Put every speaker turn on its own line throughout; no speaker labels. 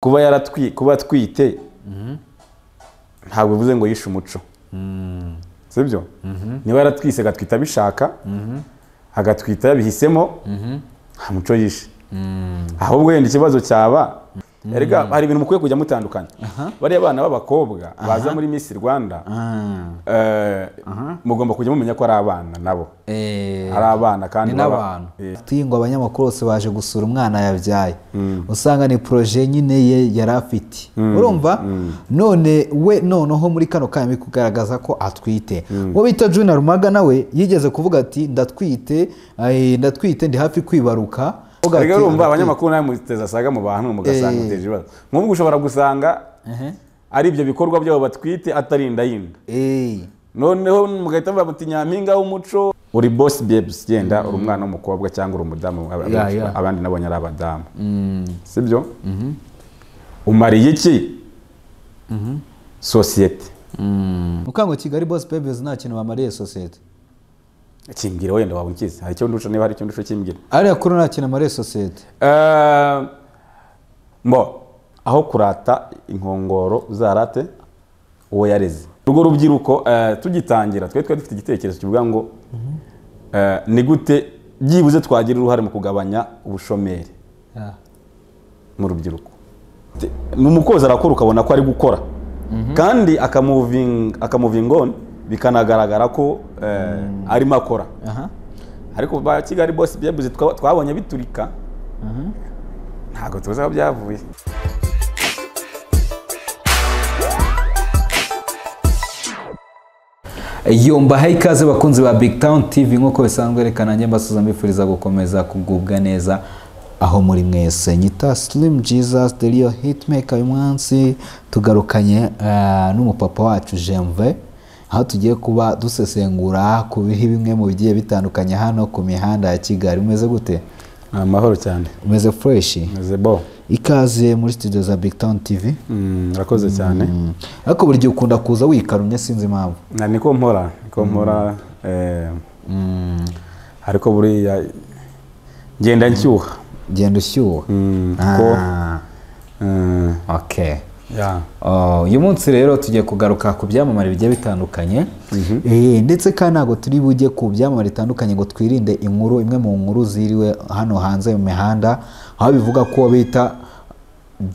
kuba yaratwi kuba atwite ntabwo bivuze ngo yishe umuco sibyo niba yaratwise agatwita abishaka agatwita yabihisemo nta muco yishe ahubwo wenda ikibazo cyaba erega hari ibintu mukwiye kujya mutandukanya bariya bana b'abakobwa baza muri Miss rwanda eh, mugomba kujya mumenya ko ari abana nabo ari abana kandi
ni
baba-
n'abantu
Eh,
tuyingo abanyamakuru bose baje gusura umwana yabyaye usanga ni poroje nyine ye yari afite urumva none we noneho muri kano kanya biri kugaragaza ko atwite uwo bita juna rumaga nawe yigeze kuvuga ati ndatwite eh, ndatwite ndi hafi kwibaruka Avuga ati,
erega urumva
"Ndatwite."
abanyamakuru nawe muteza saga mu bantu mugasanga
Eh.
muteje ibibazo nk'ubwo ushobora gusanga
Ehe.
ari ibyo bikorwa byabo batwite atarinda yinda
Eh.
noneho mugahita bavuga muti nyampinga w'umuco uri bosi bebusi genda uri umwana w'umukobwa cyangwa uri umudamu ab- ab-
Yeah, yeah.
abandi nabonye ari abadamu sibyo umariye iki sosiyete
mukango kigali boss babies nta kintu bamariye sosiyete
kimbwira wenda waba unkize hari icyo ndusha niba hari icyo ndusha kimbwira
ariya kuri nta kintu amariye sosiyete
Eh, mbo aho kurata inkongoro uzarate uwo yareze urwo rubyiruko eh, tugitangira twe twari dufite igitekerezo kivuga ngo eh, ni gute byibuze twagira uruhare mu kugabanya ubushomeri mu rubyiruko Te- ni umukozi arakora ukabona ko ari gukora kandi akamuvinga akamuvinga on bikanagaragara ko eh, arimo akora
aha
ariko ba kigali bose byabuze twa- twabonye biturika ntabwo tuzi aho byavuye
yomba ha ikaze bakunzi ba big town tv nk'uko bisanzwe reka nanjye mbasuza mbifuriza gukomeza kugubwa neza aho muri mwese nyita slim jesus the real hitmaker uyu munsi tugarukanye eh, n'umupapa wacu jenve aho tugiye kuba dusesengura ku bihe bimwe mu bigiye bitandukanye hano ku mihanda ya kigali umeze gute
amahoro cyane
umeze fureshi
meze bo
ikaze muri studio za big town tv
urakoze cyane
Mm. ariko buri gihe ukunda kuza wikarumye sinzi impamvu
na niko mpora niko mpora eh, ariko buriya ngenda nshyuha
genda ushyuha
Mm, kuko
Ah,
eh,
okay
yeah.
Oh, uyu munsi rero tugiye kugaruka ku byamamare bigiye bitandukanye Eh, ndetse kandi ntabwo turi bujye ku byamamare bitandukanye ngo twirinde inkuru imwe mu nkuru ziriwe hano hanze mu mihanda aho bivuga ko bita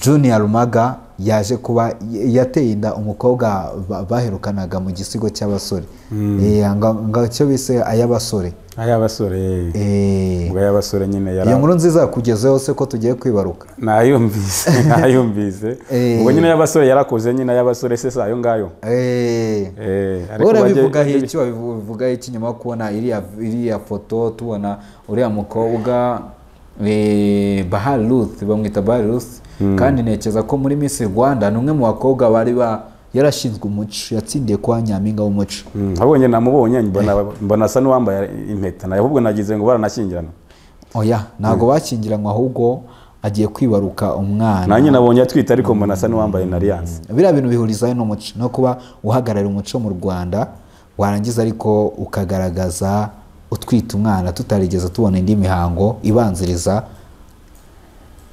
junior rumaga yaje kuba yateye inda umukobwa ba- baherukanaga mu gisigo cy'abasore Eh, nga- nga cyo bise ay'abasore
ay'abasore
Eh,
ubwo ay'abasore nyine yari
iyo nkuru nziza yakugezeho se ko tugiye kwibaruka
nayumvise nayumvise
Eh.
ubwo nyine y'abasore yarakoze nyine y'abasore se si ayo ngayo
Eh.
Eh, ariko bajye-
urabivugaho
bajye-
iki wabivugaho iki nyuma yo kubona iriya iriya foto tubona uriya mukobwa eh, bahari ruth bamwita bahari ruth kandi ntekereza ko muri miss rwanda ni umwe mu bakobwa bari ba yarashinzwe umuco yatsindiye kuba nyampinga w'umuco
Mm, abonye namubonye mbona mbona asa n'uwambaye impeta nawe ahubwo nagize ngo baranashyingirana
oya ntabwo bakingiranywe ahubwo agiye kwibaruka umwana
nanjye nabonye atwite ariko mbona asa n'uwambaye na alliance
biriya bintu bihurizayo n'umuco no kuba uhagararira umuco mu rwanda warangiza ariko ukagaragaza utwita umwana tutarigeze tubona indi mihango ibanziriza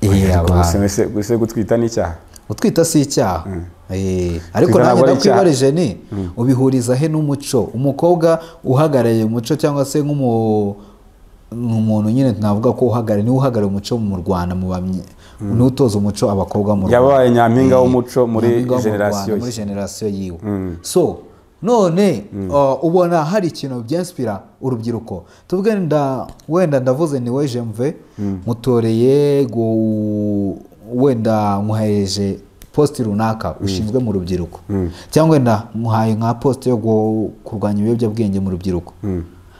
Oya,
iy'abantu.
gusa mbese- gusa gutwita n'icyaha
utwita si icyaha Eh, ariko
Twita
nanjye
ntabwo ari icyaha.
ndakwibarije ni ubihuriza he n'umuco umukobwa uhagarariye umuco cyangwa se nk'umu- nk'umuntu nyine navuga ko uhagarariye niwe uhagarariye umuco mu rwanda mu bamye niwe utoza umuco abakobwa mu Rwanda
yabaye nyampinga w'umuco muri
nyampinga wo mu
generasiyo
Rwanda, muri generasiyo yiwe so none uh, ubona hari ikintu byaspira urubyiruko tuvuge nda wenda ndavuze ni we jemve mutoreye gu- wenda muhereje positi runaka ushinzwe mu rubyiruko cyangwa wenda muhaye nka posite yo gu- kurwanya ibiyobyabwenge mu rubyiruko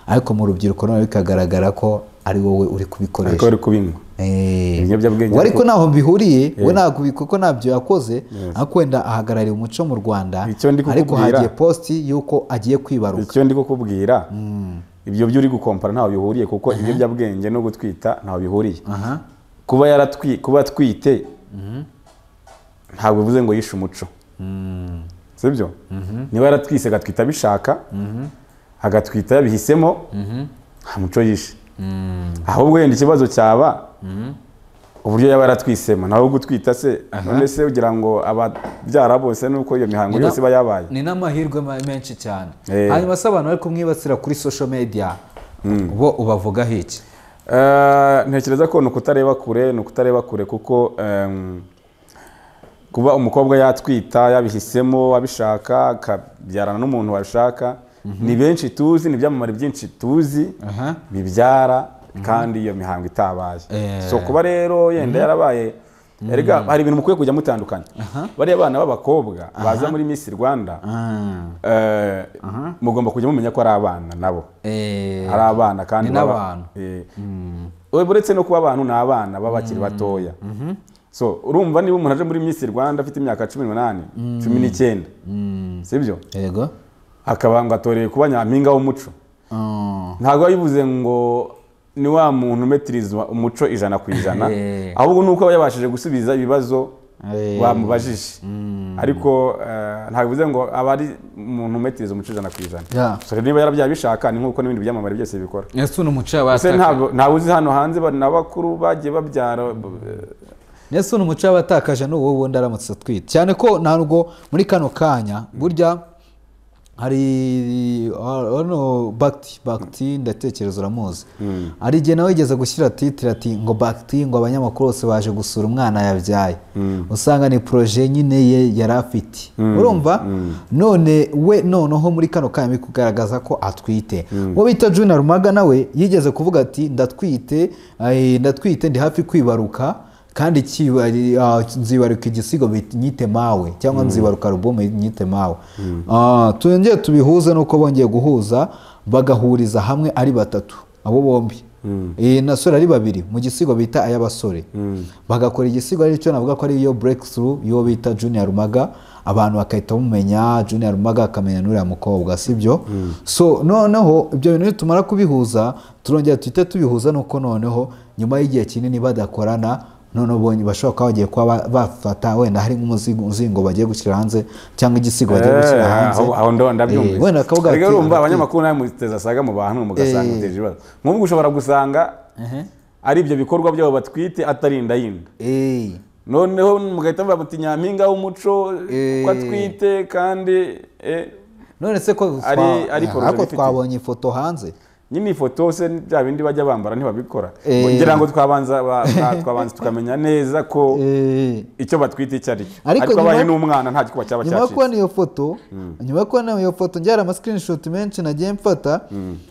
ariko mu rubyiruko none bikagaragara ko ari wowe uri
ariko
kubikoresha
bari kubinywa
Eh.
Ibiyobyabwenge
We ariko
ariko-
ntaho bihuriye we ntabwo ubi- kuko ntabyo yakoze ariko wenda ahagarariye umuco mu rwanda
Icyo ndi
ariko
kukubwira.
hagiye positi y'uko agiye kwibaruka
icyo ndi kukubwira ibyo byo uri gukompara ntaho bihuriye kuko ibiyobyabwenge no gutwita ntaho bihuriye
aha
kuba yaratwi kuba atwite ntabwo bivuze ngo yishe umuco sibyo niba yaratwise agatwita abishaka agatwita yabihisemo nta muco yishe ahubwo wenda ikibazo cyaba uburyo yaba yaratwisemo nawe gutwita se none se ugira ngo ababyara bose nuko iyo mihango
Ni na-
yose iba yabaye
ni n'amahirwe ma- menshi cyane
Eh.
hanyuma se abantu bari kumwibasira kuri social media bo ubavugaho iki
Eh, ntekereza ko ni ukutareba kure ni ukutareba kure kuko em, kuba umukobwa yatwita yabihisemo abishaka akabyarana n'umuntu wabishaka ni benshi tuzi ni ibyamamare byinshi tuzi
Aha.
bibyara kandi iyo mihango itabaye
Eh.
so kuba rero yenda yarabaye erega hari ibintu mukwiye kujya mutandukanya bariya bana b'abakobwa baza muri Miss Rwanda
Ah.
eh, mugomba kujya mumenya ko ari abana nabo
Eh.
ari abana kandi
Ni
baba-
n'abantu.
Eh. Ur- uretse no kuba abantu ni abana baba bakiri batoya so urumva niba umuntu aje muri Miss Rwanda afite imyaka cumi n'umunani cumi n'icyenda sibyo
yego
akaba ngo atoreye kuba nyampinga w'umuco
Ah.
ntabwo biba bivuze ngo ni wa muntu umetirizwa umuco ijana ku ijana
Eh.
ahubwo ni uko aba yabashije gusubiza ibibazo
Eh.
bamubajije ariko eh, ntabwo bivuze ngo aba ari umuntu umetiriza umuco ijana ku ijana
Yeah.
So rero niba yarabyaye abishaka ni nk'uko n'ibindi byamamare byose bikora
ese uno muco
ese
yabatakaje
ntabwo ntawe uzi hano hanze ba- n'abakuru bagiye babyara
ese uno muco yabatakaje ni uwo wundi aramutse atwite cyane ko ntabwo muri kano kanya burya hari hano bagiti bagiti ndatekereza uramuzi hari igihe nawe yigeze gushyira titire ati ngo bagiti ngo abanyamakuru bose baje gusura umwana yabyaye usanga ni poroje nyine ye yari afite urumva none we noneho muri kano kanya biri kugaragaza ko atwite uwo bita juna rumaga nawe yigeze kuvuga ati ndatwite eh, ndatwite ndi hafi kwibaruka kandi kibari- ah, nzibaruka igisigo bit- nyite mawe cyangwa nzibaruka alubumu nyite mawe Ah, twongeye tubihuze nuko bongeye guhuza bagahuriza hamwe ari batatu abo bombi Eh, nasore ari babiri mu gisigo bita ay'abasore bagakora igisigo ari cyo navuga ko ari yo breakthrough y'uwo bita junior rumaga abantu bagahita bamumenya junior rumaga akamenya n'uriya mukobwa sibyo so noneho ibyo bintu nitumara kubihuza turongera tuhite tubihuza nuko noneho nyuma y'igihe kinini badakorana noneho ubonye bashobora kuba bagiye kuba ba- bafata wenda hari nk'umuzingo bagiye gushyira hanze cyangwa igisigo bagiye gushyira hanze
aho aho ndo- ndabyumvise
Eh, wenda akavuga
Erega
ati,
urumva
"Aratwite."
abanyamakuru nawe muteza saga mu bantu mugasanga
Eh.
muteje ibibazo nk'ubwo ushobora gusanga
Ehe.
ari ibyo bikorwa byabo batwite atarinda yinda
Eh,
noneho mugahita muvuga muti nyampinga w'umuco
Eh.
ko atwite kandi eh,
none se ko twa-
Ari- ari
eh,
poroje
ariko
bifite.
twabonye ifoto hanze
nyine ifoto se bya bindi bajya bambara ntibabikora
Eh.
ngira ngo twabanza ba- ba- twabanza tukamenya neza ko
Eh.
icyo batwite icyo ari cyo
Ariko
ariko abaye
nyuma-
n'umwana nta gikuba cyaba
nyuma yo
cyacitse
kubona iyo foto nyuma yo kubona iyo foto njyana amasikirinishoti menshi nagiye mfata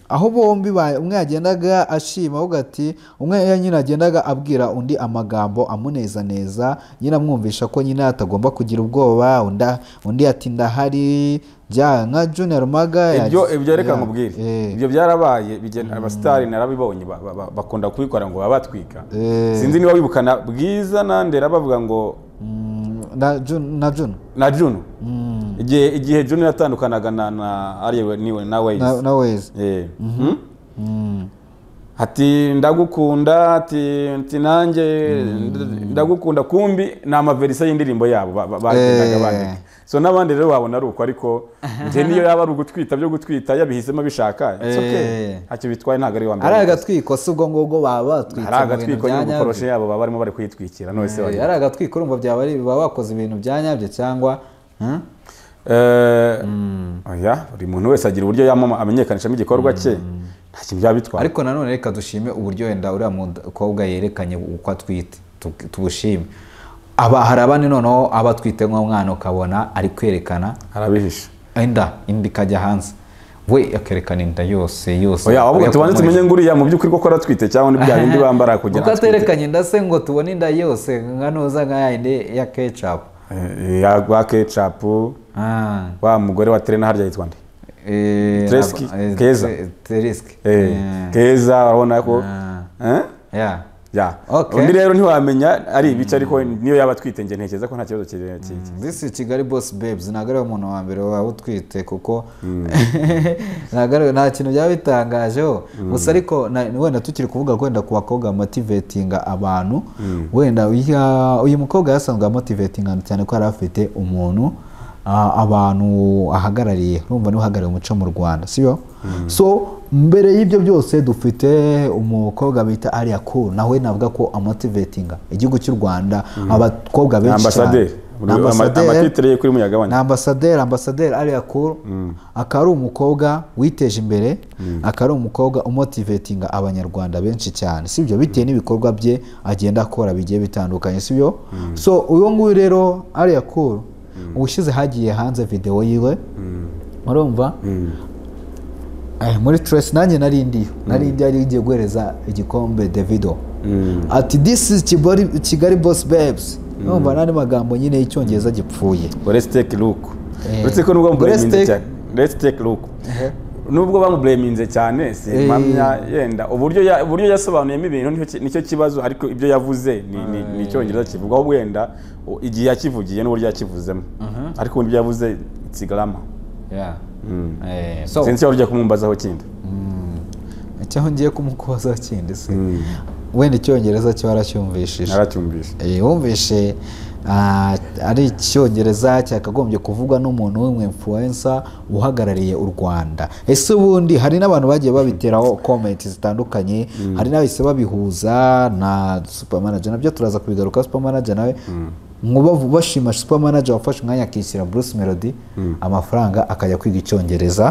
aho bombi ba- umwe yagendaga ashima avuga ati umwe ya- nyine yagendaga abwira undi amagambo amunezaneza nyine amwumvisha ko nyine atagomba kugira ubwoba undi- undi ati ndahari bya nka junior maga
ibyo
yagize-
ibyo reka
ya-
nkubwire
eh.
ibyo byarabaye bigen- abasitari narabibonye ba- ba- ba- bakunda kubikora ngo baba batwika
Eh.
sinzi niba wibukana bwiza nandera bavuga ngo
Mm, na Jun- na jun
na juno igihe igihe juno yatandukanaga na na ariwe niwe na
na
wezi
na wezi
Eh. Mhm. ati ndagukunda ati ati nanjye nd- ndagukunda kumbi ni amaverisa y'indirimbo yabo ba- ba- bagendaga
Eh.
bandika so n'abandi rero wabona ari uko ariko njye niyo yaba ari ugutwita byo gutwita yabihisemo abishaka it's okay.
Eh.
ntacyo bitwaye ntabwo ari uwa mbere
ari agatwiko si ubwo ngubwo baba batwitse
ari
mu bintu
agatwiko
bya nyabyo.
n'ubukoroshe yabo baba barimo bari kwitwikira none se
Eh,
wagira
ari agatwiko urumva byaba ari- baba bakoze ibintu bya nyabyo cyangwa hmm?
Eh, oya buri muntu wese agira uburyo yamama amenyekanishamo igikorwa cye nta kintu byaba bitwaye
ariko nanone reka dushime uburyo wenda uriya mukobwa yerekanye uko atwite tu- tubushime aba hari abandi noneho aba atwite nk'umwana ukabona ari kwerekana
arabihisha
inda inda ikajya hanze we akerekana inda yose yose
oya ahubwo tubanze tumenye ngo uriya mu by'ukuri koko aratwite cyangwa ni bya bindi bambara kugira
kuko
ngo atwite
aterekanye inda se ngo tubone inda yose nka noza nka ya yindi ya kecapu
Eh, ya rwa kecapu
Ah,
wa mugore wa terena harya yitwa nde
eh,
Treski,
eh,
Keza.
Tre- Treski.
Eh, keza urabona ko Eh?
Yeah.
Ya.
Okay.
undi rero ntiwamenya ari ibice ariko niyo yaba atwite njye ntekereza ko nta kibazo kiri kiri-
this is kigali boss babes ntabwo ariwe muntu wa mbere waba utwite kuko ntabwo ari- nta kintu byaba bitangajeho gusa ariko na- wenda tukiri kuvuga wenda ku bakobwa motivatinga abantu wenda uyu- uyu mukobwa yasanzwe amotivatinga cyane ko yari afite umuntu ah, abantu ahagarariye urumva niwe uhagarariye umuco mu rwanda sibyo so mbere y'ibyo byose dufite umukobwa bita ariyaku nawe navuga ko amotivetinga igihugu cy'u rwanda abakobwa
ni
benshi
ambasaderi
ni ambasaderi
amatitire ye kuri
ni
muyagabane
ambasaderi ambasaderi ariya kuru akaba ari umukobwa witeje imbere akaba ari umukobwa umotivetinga abanyarwanda benshi cyane sibyo bitewe n'ibikorwa bye agenda akora bigiye bitandukanye sibyo so uyu nguyu rero ariya kuru ubushize hagiye hanze videwo yiwe murumva Eh, muri Trace nanjye nari ndiyo nari ndiyo yari igiye guhereza igikombe Davido ati this is Kigali, Kigali Boss Babes numva n'andi magambo nyine y'icyongereza gipfuye
uretse teke luku
Eh.
uretse ko nubwo bamubureminze
Uretse-
cyane uretse teke luku nubwo bamubureminze cyane
Eh.
simpamya yenda uburyo ya- uburyo yasobanuyemo ibintu nicyo ki- nicyo kibazo ariko ibyo yavuze ni- ni ni icyongereza kivugwaho wenda u- igihe yakivugiye n'uburyo yakivuzemo ariko ubundi ibyo yavuze itsigarama
Yeah. Eh, so
sinzi waba ugiye kumumbazaho kindi
icyaho ngiye kumukubaza kindi se wenda icyongereza cyo waracyumvishije
naracyumvise
Eh, wumvishe ah, ari icyongereza cyakagombye kuvugwa n'umuntu w'umwemfuwensa uhagarariye u rwanda ese ubundi hari n'abantu bagiye babiteraho komenti zitandukanye hari n'abahise babihuza na supermanager nabyo turaza kubigaruka supermanager nawe ngo bavu- bashima supermanager wafashe umwanya akishyura bruce melody amafaranga akajya kwiga icyongereza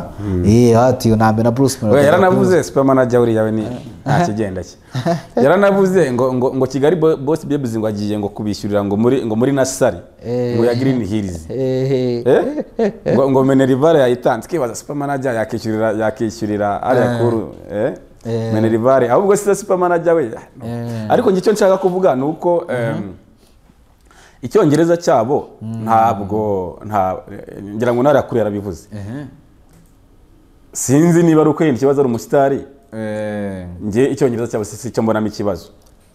Eh, ati nambere na bruce melody
Oya, yaranavuze supermanager buriya we ni nta kigenda cye yaranavuze ngo ngo ngo kigali Bo- boss babes ngo agiye ngo kubishyurira ngo muri ngo muri nasari
Eh.
ngo ya green hills
Eh, eh.
Eh? ngo ngo Minerivare yayitanze kibaza supermanager yakishyurira yakishyurira ariya kuru eh?
Eh.
Minerivare ahubwo si supermanager we
Eh.
ariko njye icyo nshaka kuvuga ni uko em, icyongereza cyabo ntabwo nta ngira ngo nariya kuru yarabivuze sinzi niba ari uko yenda ikibazo ari umusitari
Eh.
njye icyongereza cyabo si si cyo mbonamo ikibazo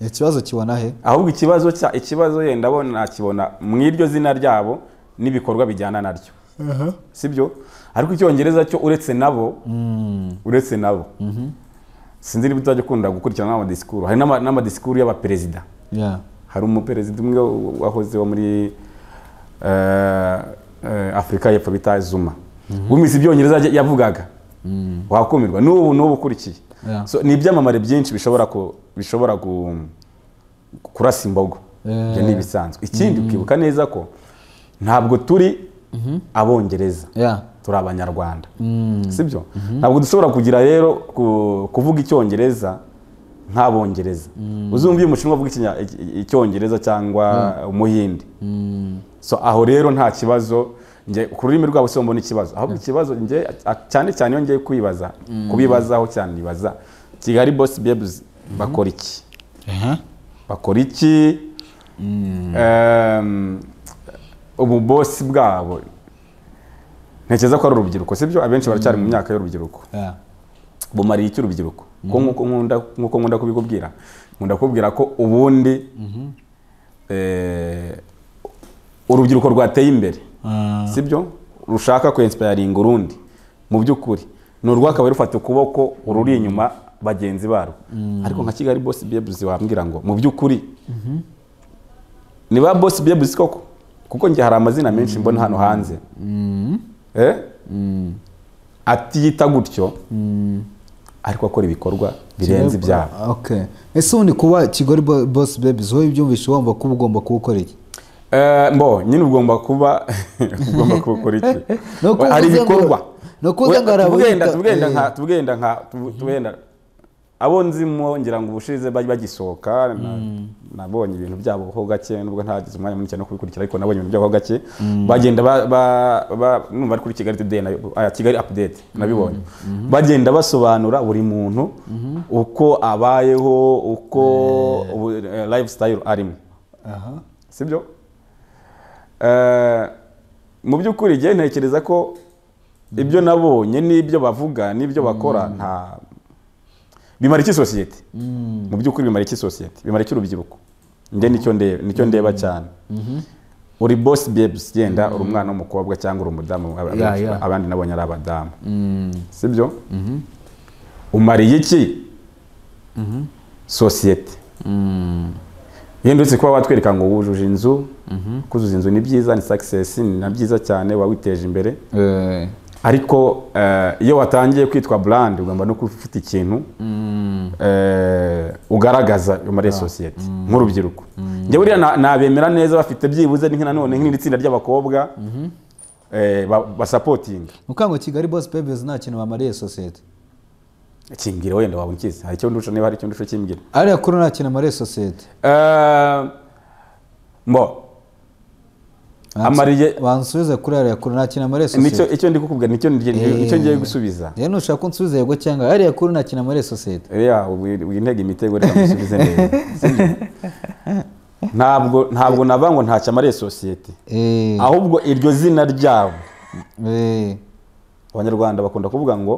ikibazo kibona he
ahubwo ikibazo cya ikibazo yenda bo nakibona mu iryo zina ryabo n'ibikorwa bijyana naryo sibyo ariko icyongereza cyo uretse nabo uretse nabo sinzi niba utajya ukunda gukurikirana n'amadisikuru hari n'ama- n'amadisikuru y'abaperezida
Yeah.
hari umuperezida umwe wahoze wo muri eh, eh, afurika y'epfo bita zuma wumvise ibyongereza ya- yavugaga wakumirwa n'ubu n'ubu ukurikiye
Yeah.
So, ni ibyamamare byinshi bishobora ku- bishobora ku- kurasa imbogo
Eh.
ibyo ni ibisanzwe ikindi ukibuka neza ko ntabwo turi abongereza
Yeah.
turi abanyarwanda sibyo ntabwo dushobora kugira rero ku- kuvuga icyongereza nk'abongereza uzumva iyo umushinwa avuga ikinya- iki- icyongereza cyangwa umuhindi so aho rero nta kibazo nge ku rurimi rwabo si mbona ikibazo ahubwo ikibazo nge a- cyane cyane iyo ngiye kwibaza kubibazaho cyane nibaza kigali bosi bebuzi bakora iki bakora iki Em, ubu bosi bwabo ntekereza ko ari urubyiruko sibyo abenshi baracyari mu myaka y'urubyiruko
Yeah.
bumariye iki urubyiruko ko nk'uko nkunda nk'uko nkunda kubikubwira nkunda kubwira ko ubundi eh, urubyiruko rwateye imbere
Ah.
sibyo rushaka kwensipayaringa urundi mu by'ukuri ni urwakabaye rufata ukuboko ururi inyuma bagenzi barwo ariko nka kigali bosi bebuzi wambwira ngo mu by'ukuri ni ba bosi bebuzi koko kuko njye hari amazina menshi mbona hano hanze Eh? atiyita gutyo ariko akora ibikorwa birenze ibyabo
Okay. ese ubundi kuba kigali Bo- boss babies wowe ibyumvishe wumva kuba ugomba kuba ukora iki
Eh, mbo nyine ugomba kuba ugomba kuba ukora iki
Ni uko
hari
uvuze ngo-
ibikorwa
ni uko uvuze ngo
We-
arabuhita,
tugenda tugenda nka
eh.
tugenda nka tu- tugenda abo nzimo ngira ngo ubushize bari bagisohoka na- nabonye ibintu byabo ho gake nubwo ntagize umwanya munini cyane wo kubikurikira ariko nabonye ibintu byabo ho gake bagenda ba- ba- ba- numva ari kuri kigali today nayo- ah, kigali update nabibonye bagenda basobanura buri muntu uko abayeho uko ubu- eh, lifestyle arimo sibyo Eh, mu by'ukuri igihe ntekereza ko ibyo nabonye n'ibyo bavuga n'ibyo bakora nta bimara iki sosiyete mu by'ukuri bimara iki sosiyete bimara iki urubyiruko nde nicyo ndeba nicyo ndeba cyane uri boss babes yenda uri umwana w'umukobwa cyangwa uri umudamu ab-
Yeah, yeah.
abandi nabonye ari abadamu sibyo umariye iki sosiyete yendutse kuba watwereka ngo wujuje inzu kuzuza inzu ni byiza ni sakisesi ni na byiza cyane uba witeje imbere
Eh,
ariko eh, iyo watangiye kwitwa burandi ugomba no kuba ufite ikintu eh, ugaragaza muri iyo sosiyete nk'urubyiruko njye buriya na- nabemera neza bafite byibuze ni nanone nk'iri tsinda ry'abakobwa eh, ba- basapotinga
mukango kigali boss babies nta kintu bamariye sosiyete
kingira wenda wabona ikizi hari icyo ndusha niba hari icyo ndusha kimbwira
ariya kuri nta kintu amariye sosiyete
Eh, mbo amariye
bansubize kuri ariya kuri nta kintu amariye
nicyo
sosiyete
icyo ndi kukubwira nicyo ngiye- nicyo ngiye gusubiza
rero nushaka ko unsubiza yego cyangwa ariya kuri nta kintu amariye sosiyete
ya wintega imitego reka musubize neza sibyo? ntabwo ntabwo nava ngo ntacyo amariye sosiyete
Eh,
ahubwo iryo zina ryabo
eh,
abanyarwanda bakunda kuvuga ngo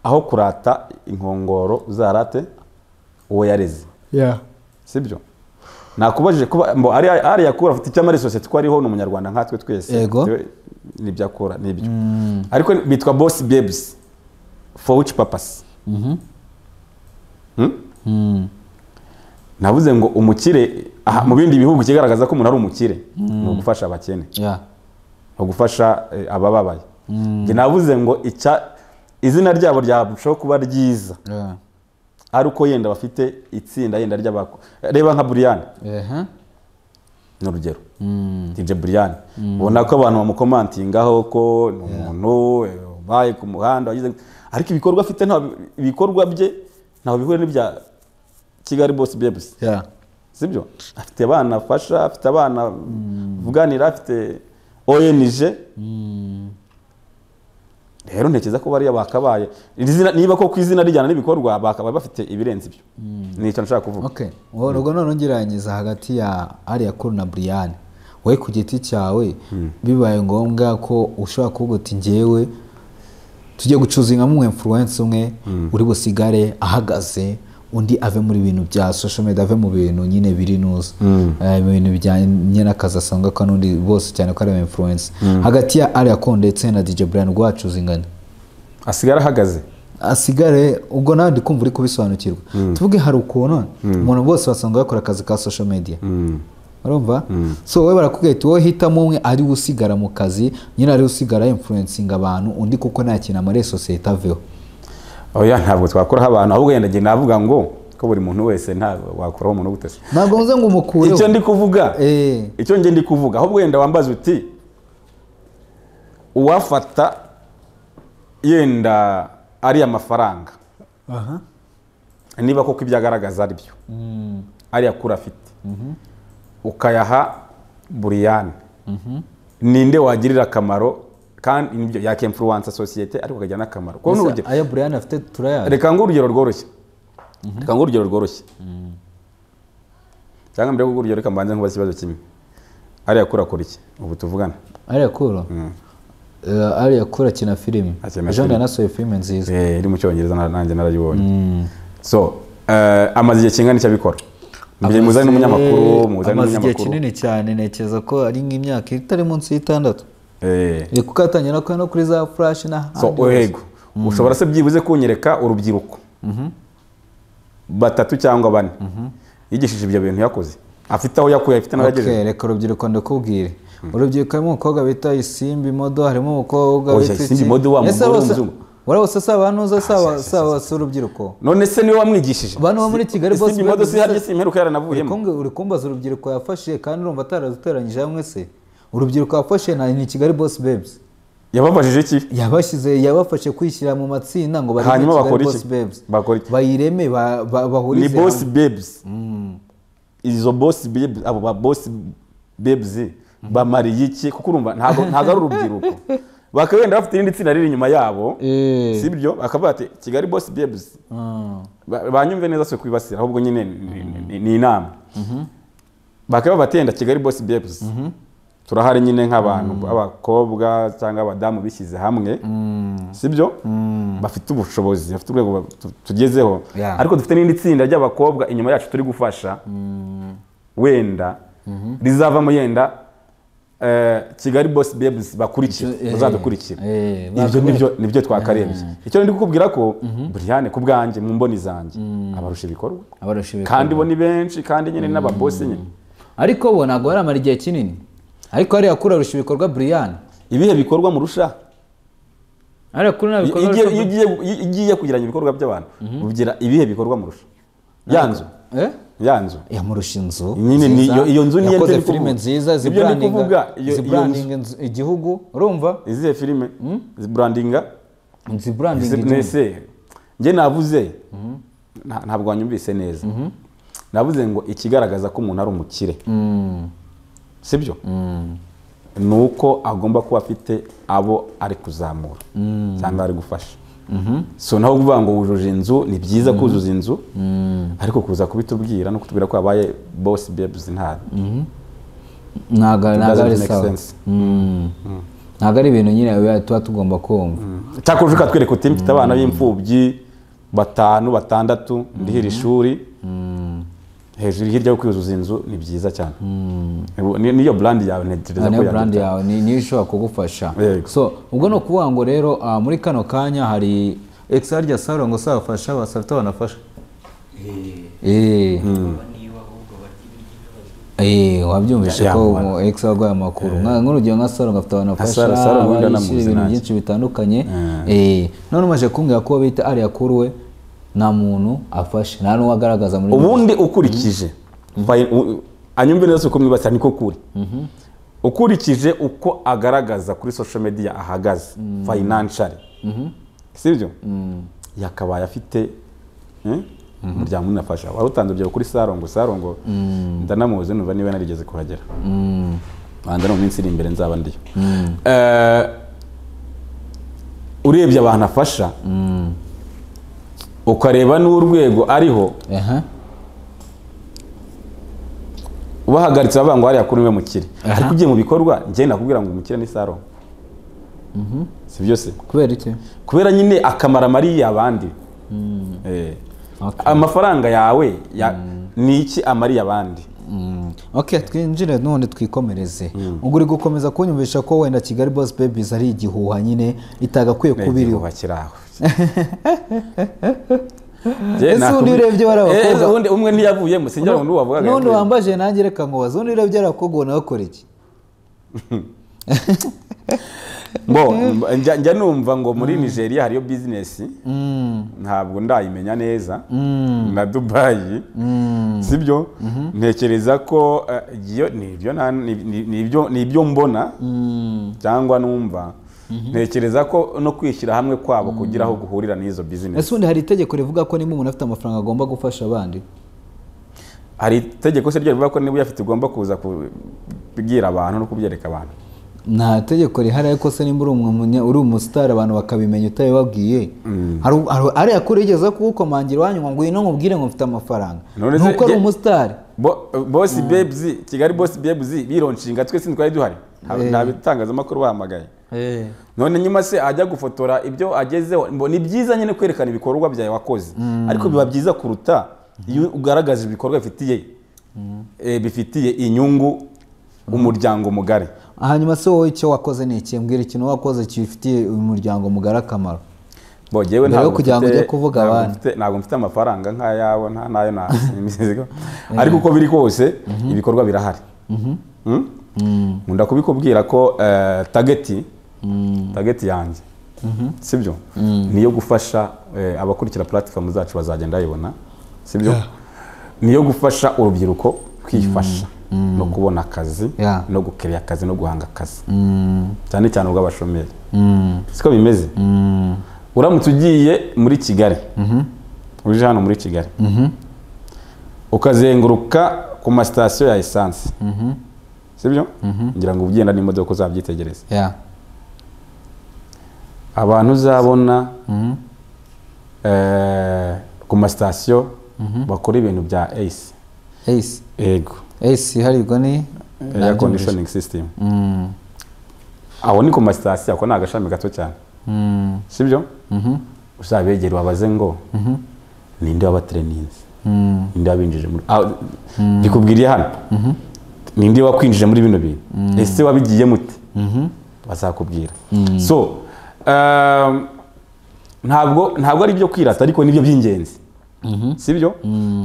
aho kurata inkongoro uzarate uwo yareze sibyo nakubajije kuba mbo ariya ariya kura afite icyo amariye sosiyete ko ariho ni umunyarwanda nkatwe twese
Yego.
Yewe, nibyo akora nibyo ariko bitwa boss babes for which purpose
mhm,
Hmm?
mm,
navuze ngo umukire aha, mu bindi bihugu kigaragaza ko umuntu ari umukire ni ugufasha abakene
yeah,
ni ugufasha eh, abababaye Njye navuze ngo icya izina ryabo ryarushaho kuba ryiza
yeah,
ari uko yenda bafite itsinda yenda ry'abako reba nka buriyani
ehe,
ni urugero
mm,
dj buriyani ubona ko abantu bamukomantingaho ko ni umuntu eh, ubaye ku muhanda wagize ariko ibikorwa afite nta ibikorwa bye ntaho bihura n'ibya kigali bosi bebusi
yeah,
sibyo afite abana afasha afite abana avuganira afite ONG
mm,
rero ntekereza ko bariya bakabaye Iri zina- niba ko ku izina rijyana n'ibikorwa bakabaye bafite ibirenze ibyo ni icyo nshaka kuvuga
okay ubu nubwo none ngirangiza hagati ya ariya kuri na buriyani wowe ku giti cyawe bibaye ngombwa ko ushobora kuvuga uti ngewe tujye gucuzinga mwe influence umwe uri busigare ahagaze undi ave muri bintu bya social media ave mu bintu nyine biri nuza Eh, mu bintu bijyanye n'akazi asanga ko n'undi bose cyane ko ari aba influence hagati ya ariya ko ndetse na DJ Brian rwacuzingana
asigara ahagaze
asigare ubwo nawe ndi kumva uri kubisobanukirwa tuvuge hari ukuntu umuntu bose basanga bakora akazi ka social media urumva so wowe barakubwira ati wowe hitamo umwe ari we usigara mu kazi nyine ari we usigara influencinga abantu undi kuko nta kintu amariye sosiyete aveho
oya ntabwo twakoraho abantu ahubwo yenda njye navuga ngo ko buri muntu wese ntabwo wakuraho umuntu ubutasi
ntabwo nze ngo umukureho
icyo ndi kuvuga
Eh,
icyo njye ndi kuvuga ahubwo wenda wambaza uti uwafata yenda ari amafaranga niba koko ibyo agaragaza ari byo ariya kuri afite ukayaha buriyani ninde wagirira akamaro kandi nibyo yakemfuruwansa sosiyete ariko akagira n'akamaro kuko
mbese
n'urugero
aya brian afite turayazi
reka ngo urugero rworoshye reka ngo urugero rworoshye cyangwa mbere yo kuguha urugero reka mbanze nkubaze ikibazo kimwe ariya kuri akora iki ubu tuvugana
ariya kuro Eh, ariya kuro akina filime
Akina
ejo
filime.
yanasohoye filime nziza
Eh, iri mu cyongereza na- nanjye narayibonye so eh, amaze igihe kingana iki abikora Mbere muzane n'umunyamakuru muzane
amaze igihe
n'umunyamakuru
kinini cyane ntekereza ko ari nk'imyaka itari munsi y'itandatu
Eh,
Eh, kuko atangira no kuri za flash n'ahandi
so yego ushobora se byibuze kunyereka urubyiruko batatu cyangwa bane yigishije ibyo bintu yakoze afite aho yakuye afite n'abagejeje
Okay, reka urubyiruko ndakubwire urubyiruko harimo umukobwa bita isimbi modo harimo umukobwa
Oya,
witwa
Isimbi
iki?
Modo wa
Ese
mugore
bose-
w'umuzungu.
uriya bose si abantu uza si aba- si aba- si urubyiruko
none se niwe wamwigishije
Bano bo muri Kigali
Si-
bose
si imodoka
bagize-
iharya si imperuka yaranavuyemo
Urikumwe- uri kumbaza urubyiruko yafashe kandi urumva ataraduteranyije hamwe se urubyiruko yafashe na ni kigali boss babes
yababajije iki
yabashyize yabafashe kwishyira mu matsinda ngo barebe
Hanyuma
Kigali
bakora
Boss
iki?
Babes.
Bakora iki?
bayireme ba- ba-
ni
bahurize
bosi
hamwe.
babes izo bosi babes abo ba bosi babes bamariye iki kuko urumva ntabwo ntabwo ari urubyiruko bakaba wenda bafite irindi tsinda riri inyuma yabo
Eh.
si byo bakavuga ati kigali bosi babes
Mm.
Ba- banyumve neza si kwibasira ahubwo nyine ni- ni- ni- ni inama bakaba batenda kigali bosi babes turahari nyine nk'abantu b'abakobwa cyangwa abadamu bishyize hamwe si byo bafite ubushobozi bafite urwego ba- tu- tugezeho
Yeah.
ariko dufite n'indi tsinda ry'abakobwa inyuma yacu turi gufasha wenda rizavamo yenda eh, kigali bosi bebuzi bakurikira
Icyo- eh,
bazadukurikira
eh,
ibyo
bakore-
nibyo nibyo twakarebye icyo ndi kukubwira ko burihane ku bwanjye mu mboni zanjye abarusha ibikorwa
abarusha ibikorwa.
kandi bo ni benshi kandi nyine n'ababosi nyine
ariko bo ntabwo baramara igihe kinini ariko hariya kuri arusha ibikorwa buriyani
ibihe bikorwa murusha
hariya kuri nta
iyo
bikorwa
ugiye- iyo
arusha-
ugiye iyo ugiye kugeranya ibikorwa by'abantu ugira ibihe bikorwa murusha ya nzu
Eh?
ya nzu
yamurusha inzu
Nyine ni-
nziza,
iyo- iyo nzu niyo
yakoze
ndi kuvuga.
filime nziza
Ibyo ndi kuvuga,
ziburandinga
iyo- iyo
ziburandinga inzu- igihugu urumva
izihe filime ziburandinga
ziburandinga igihugu
nese njye navuze nta- ntabwo wanyumvise neza navuze ngo ikigaragaza ko umuntu ari umukire
Mm,
sibyo ni uko agomba kuba afite abo ari kuzamura cyangwa ari gufasha so naho kuvuga ngo wujuje inzu ni byiza kuzuza inzu ariko kuza kubitubwira no kutubwira ko habaye bosi bebuzi ntabi
ntago ntago ari
doesn't make
sawa
sense.
Mm. ntago ari ibintu nyine biba- tuba tugomba kumva
cyakora uje ukatwereka uti mfite abana b'imfubyi batanu batandatu ndihira ishuri hejuru hirya yo kwuzuza inzu ni byiza cyane Ubu ni- niyo burandi yawe ntekereza
niyo
ko
brand
yagira
yawe ni- niyo ishobora kugufasha
Yego.
so ubwo ni ukuvuga ngo rero ah, muri kano kanya hari ekisa rya saro ngo sabafasha basafite banafasha Eh. Eh, wabyumvise
Ya-
ko
yamara.
ekisa arwaye amakuru Nka- nk'urugero nka saro ngo afite banafasha
Saro- Saro
abari
wenda
yishyura
namuzi
ibintu
nanjye.
byinshi bitandukanye Eh, none umaze kumbwira ko uwo bita ariya kuri we nta muntu afashe nta n'uwo agaragaza muri
ubundi ukurikije by- u- anyumve neza uko mwibasira niko kuri ukurikije uko agaragaza kuri social media ahagaze financially sibyo yakabaye afite eh, umuryango munini afasha wari utanze urugero kuri sarongo sarongo ndanamuzi numva niba narigeze kuhagera wanda no mu minsi iri imbere nzaba ndiyo Eh, urebye abantu afasha ukareba n'urwego ariho
Aha.
ubahagaritse bavuga ngo hariya kuri niwe mukire
Aha.
ariko ugiye mu bikorwa njye nakubwira ngo umukire ni saro si byo se
kubera iki
kubera nyine akamaro amariye abandi Eh.
Okay.
amafaranga yawe ya- ni iki amariye abandi
Mm. ok twinjire none twikomereze ubwo uri gukomeza kunyumvisha ko wenda kigali boss babies ari igihuha nyine itagakwiye kuba iriho
kuba kiraho
Ese ubundi urebye bari abakobwa.
umwe ntiyavuyemo sinjya ngo n'uwavugaga
n'undi wambaje nanjye reka nkubaze undi rero byarakugoye ubona bakora iki
Bo, mba- njya njya numva ngo muri nigeria hariyo bizinesi ntabwo ndayimenya neza na dubayi sibyo ntekereza ko eh, iyo- ni ibyo na- ni- ni- ni ibyo- ni ibyo mbona cyangwa numva ntekereza ko no kwishyira hamwe kwabo kugira aho guhurira n'izo bizinesi
ese ubundi hari itegeko rivuga ko niba umuntu afite amafaranga agomba gufasha abandi
hari itegeko se ryo rivuga ko niba uyafite ugomba kuza kubwira abantu no kubyereka abantu
nta tegeko rihari ariko se nimba uri umunya- uri umusitari abantu bakabimenya utabibabwiye Hari- hari- ariya kure yigeze kugukomangira iwanyu ngo ngwino nkubwire ngo mfite amafaranga
None se
nuko ari
ye-
umusitari
Bo- bosi bebzi kigali bosi bebzi bironshinga twe si twari duhari Nta- nta bitangazamakuru bahamagaye none nyuma se ajya gufotora ibyo agezeho mbo ni byiza nyine kwerekana ibikorwa byawe wakoze ariko biba byiza kuruta iyo ugaragaje ibikorwa bifitiye eh, bifitiye inyungu umuryango mugari
hanyuma se wowe icyo wakoze ni iki mbwira ikintu wakoze kifitiye uyu muryango mugari akamaro
Bo, jyewe
Mbere yo
ntabwo
kugira ngo
mfite-
ujye kuvuga
ntabwo
abandi.
mfite- ntabwo mfite amafaranga nk'ayabo nta n'ayo nasiga ariko uko biri kose ibikorwa birahari Mm? nkunda kubikubwira ko eh, tageti tageti yanjye sibyo niyo gufasha eh, abakurikira platform zacu bazagenda bayibona sibyo niyo gufasha urubyiruko kwifasha no kubona akazi
Yeah.
no gukereya akazi no guhanga akazi cyane cyane ubw'abashomeri siko bimeze uramutse ugiye muri kigali uje hano muri kigali ukazenguruka ku masitasiyo ya esanse sibyo ngira ngo ugenda n'imodoka uzabyitegereze
ya
abantu uzabona eh, ku masitasiyo bakora ibintu bya eyisi
eyisi
yego
eyisi iharirwa ni
eya konditioningi sisitemu aho ni ku masitasiyo ako ni agashami gato cyane sibyo uzabegera ubabaze ngo ninde wabatereninze ninde wabinjije muri Ah, ndikubwiriye hano ninde wakwinjije muri bino bintu ese wabigiye mute bazakubwira so um, ntabwo ntabwo ari ibyo kwirata ariko nibyo by'ingenzi si byo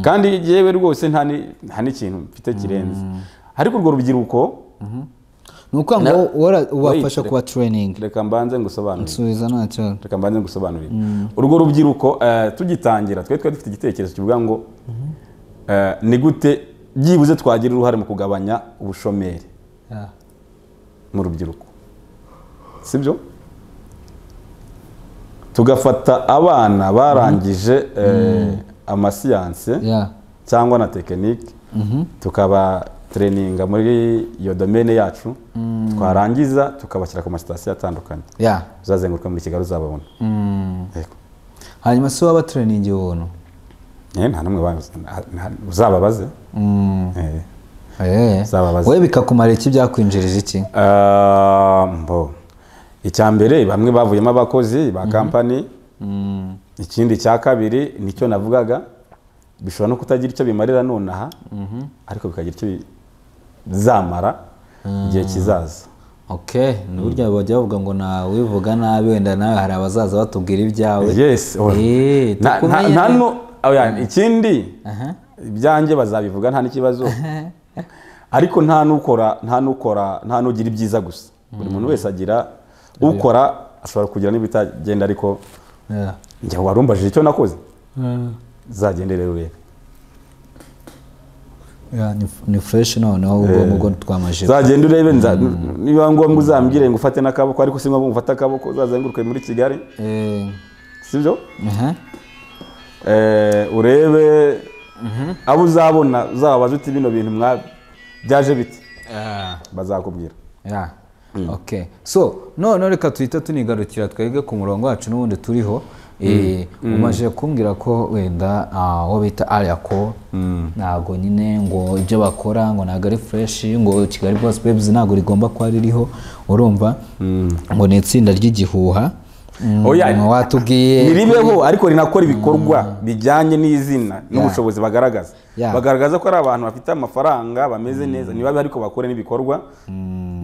kandi yewe rwose nta ni- nta n'ikintu mfite kirenze ariko urwo rubyiruko
ni ukuvuga ngo
Na-
wara- ubafasha
Wait,
kuba tureyiningi
reka mbanze ngusobanurire
nsubiza nta kibazo
reka mbanze ngusobanurire urwo rubyiruko eh, tugitangira twe twari dufite igitekerezo kivuga ngo eh, ni gute byibuze twagira uruhare mu kugabanya ubushomeri
Yeah.
mu rubyiruko si byo tugafata abana barangije eh, amasiyanse
Yeah.
cyangwa na tekinike tukaba tureyininga muri iyo domene yacu twarangiza tukabashyira ku masitasiyo atandukanye
Yeah.
uzazenguruka muri kigali uzababona Yego.
hanyuma se waba tureyiningi ubuntu
Eh, nta n'umwe ba- nta- nta- uzababaze Eh.
Eh.
Uzababaza.
we bikakumara iki byakwinjirije iki
Ah, mbo icya mbere bamwe bavuyemo abakozi ba kampani ikindi cya kabiri nicyo navugaga bishobora no kutagira icyo bimarira nonaha ariko bikagira icyo bi- bizamara igihe kizaza
ok ni burya bajya bavuga ngo na wivuga nabi wenda nawe hari abazaza batubwira ibyawe
yes oh.
Eh,
Na- nta-
tukumenye
nta
ne-
nu- oya, ikindi
Aha.
ibyanjye bazabivuga nta n'ikibazo ariko nta n'ukora nta n'ukora nta n'ugira ibyiza gusa buri muntu wese agira ukora ashobora kugira n'ibitagenda ariko
Yeah.
njya warumbajije icyo nakoze uzagende rero urebe
Yeah, ni- ni fresh noneho ubwonko bwo twamajije
uzagende urebe nza- niba ngombwa uzambwire ngo ufate n'akaboko ariko si ngombwa ngo ufate akaboko uzazenguruke muri kigali
Eh,
sibyo
aha.
Eh, urebe abo uzabona uzababaza uti bino bintu mwa byaje bite bazakubwira
Yeah. ok so none reka tuhita tunigarukira twebwe ku murongo wacu n'ubundi turiho Eh, umaze kumbwira ko wenda ah, uwo bita ariyako ntabwo nyine ngo ibyo bakora ngo ntabwo ari fureshi ngo kigali bose bebuzi ntabwo rigomba kuba ririho urumva ngo ni itsinda ry'igihuha Mm,
Oya,
watubwiye
ntiribeho ariko rinakora ibikorwa bijyanye n'izina n'ubushobozi bagaragaza
Yeah.
bagaragaza ko ari abantu bafite amafaranga bameze neza niba ariko bakore n'ibikorwa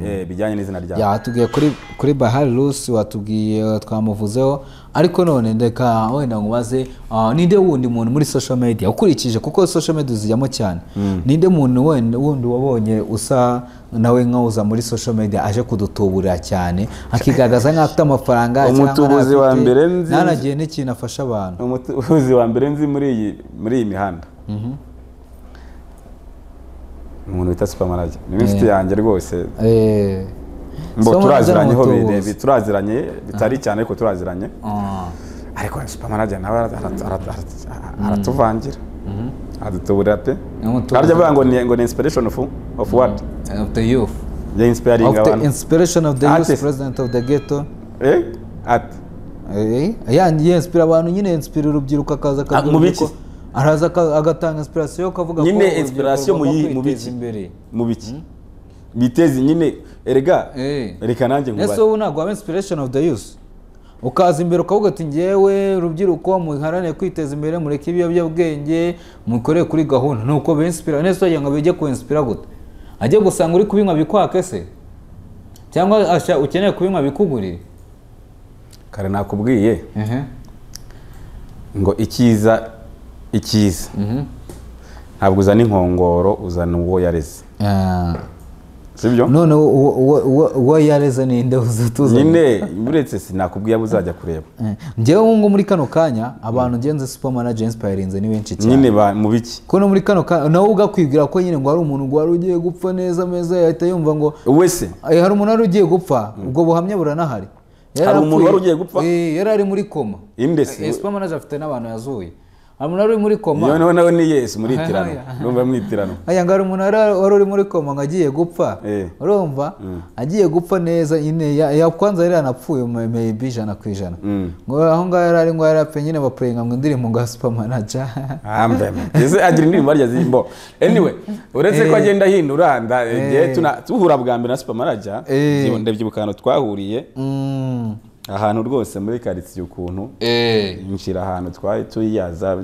eh, bijyanye n'izina ryabo
ya watubwiye kuri kuri bahari rusi watubwiye uh, twamuvuzeho ariko none ndeka wenda nkubaze uh, ninde wundi muntu muri social media ukurikije kuko social media uzijyamo cyane ninde muntu wenda wundi wabonye usa nawe nkawuza muri social media aje kudutuburira cyane akigaragaza nk'aho afite amafaranga cyangwa
Umutubuzi wa
ntafite,
mbere nzi-
ntanagiye n'ikintu afasha abantu
umutuzi wa mbere nzi muri iyi muri iyi mihanda umuntu wita supermanager ni inshuti yanjye rwose
Eh,
mbo
so
turaziranye ho
umutubuzi.
birebe turaziranye bitari cyane ariko turaziranye
Ah,
ariko supermanager nawe ara- ara- ara- ara- aratuvangira adutuburira pe
Umutubuzi.
arya avuga ngo ni ngo ni inspiration of of what
of the youth
ya inspiring
of the
abantu
inspiration of the youth
Artist.
president of the ghetto
eh ati
Eh, yandiye inspira abantu nyine inspira urubyiruko akaza akagira
mu
urubyiruko,
biki?
araza aka- agatanga inspiration yo kavuga
Nyine
urubyiruko
inspiration mu
rugomba
yihe- mu
kwiteza
biki?
imbere
mu biki biteze nyine erega
Eh.
reka nanjye
ese
nkubaze
wowe ntabwo waba inspiration of the youth ukaza imbere ukavuga ati ngewe urubyiruko muharanire kwiteza imbere mureke ibiyobyabwenge mukore kuri gahunda nuko binspira nese wagira ngo bijye kuinspira gute ajye gusanga uri kubinywa bikwake se cyangwa asha- ukeneye kubinywa bikugurire
kare nakubwiye
Ehe.
ngo icyiza icyiza ntabwo uzana inkongoro uzana uwo yareze
Ah.
sibyo
none uwo- uwo- uwo- uwo- uwo yareze ninde uzatuza
nyine uretse sinakubwiye abo uzajya kureba
Eh, njyewe ubu ngubu muri kano kanya abantu ngenzi super manager inspirinze ni benshi cyane
nyine ba- mu biki
kuko no muri kano kanya nawe ugakwibwira ko nyine ngo hari umuntu ngo wari ugiye gupfa neza meza yahita yumva ngo
wowe se
"Eh, hari umuntu wari ugiye gupfa ubwo buhamya buranahari Yari
Hari umuntu
apfuye.
wari ugiye gupfa?
Eh, yari ari muri koma
inde
Eh,
se
super manager afite n'abantu yazuye hari umuntu wari uri muri koma
yewe nawe nawe ni yesu muritirano
Aha,
numva mwitirano
aya ngo hari umuntu wari wari uri muri koma ngo agiye gupfa
Eh.
urumva agiye gupfa neza nyine ya- yakwanza yari yanapfuye may- maybe ijana ku ijana
Mm.
ngo aho ngaho yari ari ngo yari apfuye nyine bapurenga ngo indirimbo ngo supermanaja
Ambe. Ese agira indirimbo arya zimbo anyway uretse ko agenda ahindura nda igihe tuna- duhura bwa mbere na supermanager
Eh.
ndabyibuka- ndabyibuka ahantu twahuriye
Mm.
ahantu rwose muri karitsiye ukuntu yinjira ahantu twari tuyiyaza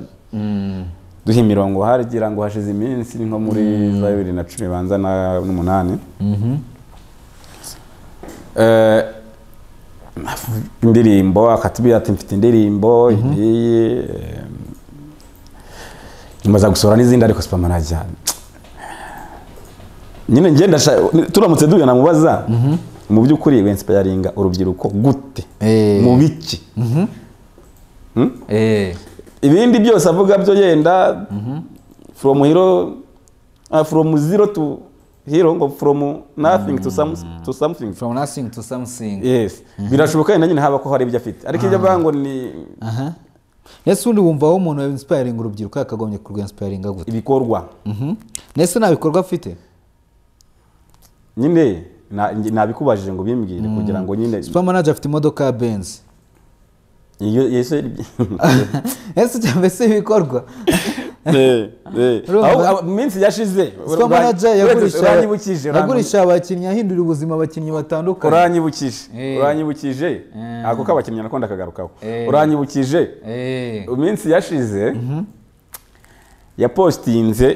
duha imirongo hagira ngo hashize iminsi nko muri za bibiri na cumi banza na- n'umunani Eh, indirimbo akatubwira ati mfite indirimbo iyi eh, nyuma gusohora n'izindi ariko sipama najya nyine ngenda turamutse duhuye namubaza mu by'ukuri wensipayaringa urubyiruko gute
Eh.
mu biki Hmm?
Eh,
ibindi byose avuga byo yenda from hero ah, from zero to hero ngo from nothing to, some, to something
from nothing to something
yes birashoboka yenda nyine haba ko hari ibyo afite ariko ibyo avuga ngo ni
aha ndetse undi wumva aho umuntu insipayiringa urubyiruko yakagombye kurwensipayiringa gute
ibikorwa
Mhm. ndetse nta bikorwa afite
nyine na- nabikubajije ngo bimbwire kugira ngo nyine
supermanager afite imodoka ya benzi
iyo yese
ese cyangwa se ibikorwa
Eh, eh.
Urumva?
Aho- aho- minsi yashize
supermanager
uranye-
yagurisha
uranyibukije uranyibukije.
yagurisha abakinnyi ahindura ubuzima abakinnyi batandukanye
uranyibukije
Eh.
uranyibukije
Eh.
ako k'abakinnyi nako ndakagarukaho
Eh.
uranyibukije
Eh,
iminsi yashize yapositinze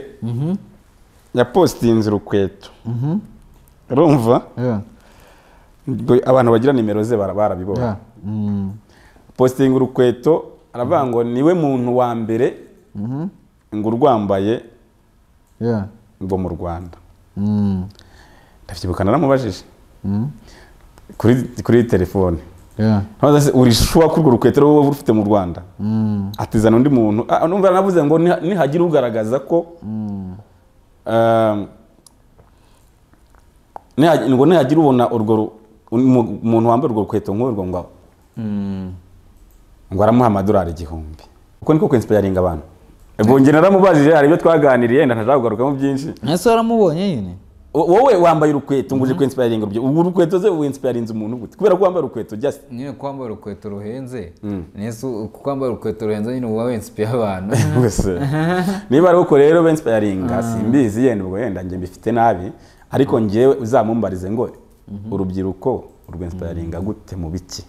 yapositinze urukweto urumva
yeah,
ubwo abantu bagira nimero ze bara- barabibona
yeah. Mm.
positinga urukweto aravuga ngo niwe muntu wa mbere ngo urwambaye
yeah.
ngo mu rwanda
Mm.
ndabyibuka naramubajije
Mm.
kuri kuri telefone
yeah.
ntabaza se uri shuwa kurwo rukweto wowe uba ufite mu rwanda atizana undi muntu ah, numva navuze ngo niha- nihagira ugaragaza ko um, niha- ngo nihagira ubona urwo ru- umu- umuntu wambaye urwo rukweto nk'urwo ngo
Mm.
ngo aramuha amadolari igihumbi uko niko kwensipayaringa abantu ubwo njye naramubajije hari ibyo twaganiriye yenda ntashaka kugarukamo byinshi
ese waramubonye nyine
Wo- wowe wambaye urukweto ngo uje kwensipayaringa urubyiruko ubu urukweto ze wensipayarinze umuntu gute kubera ko wambaye urukweto just
nyine kwambara urukweto ruhenze nese kwambara urukweto ruhenze nyine uba wensipiye abantu
gusa niba ari uko rero bensipayaringa simbizi yenda ubwo yenda njye mbifite nabi ariko njyewe uzamumbarize ngo urubyiruko urwensipayaringa gute mu biki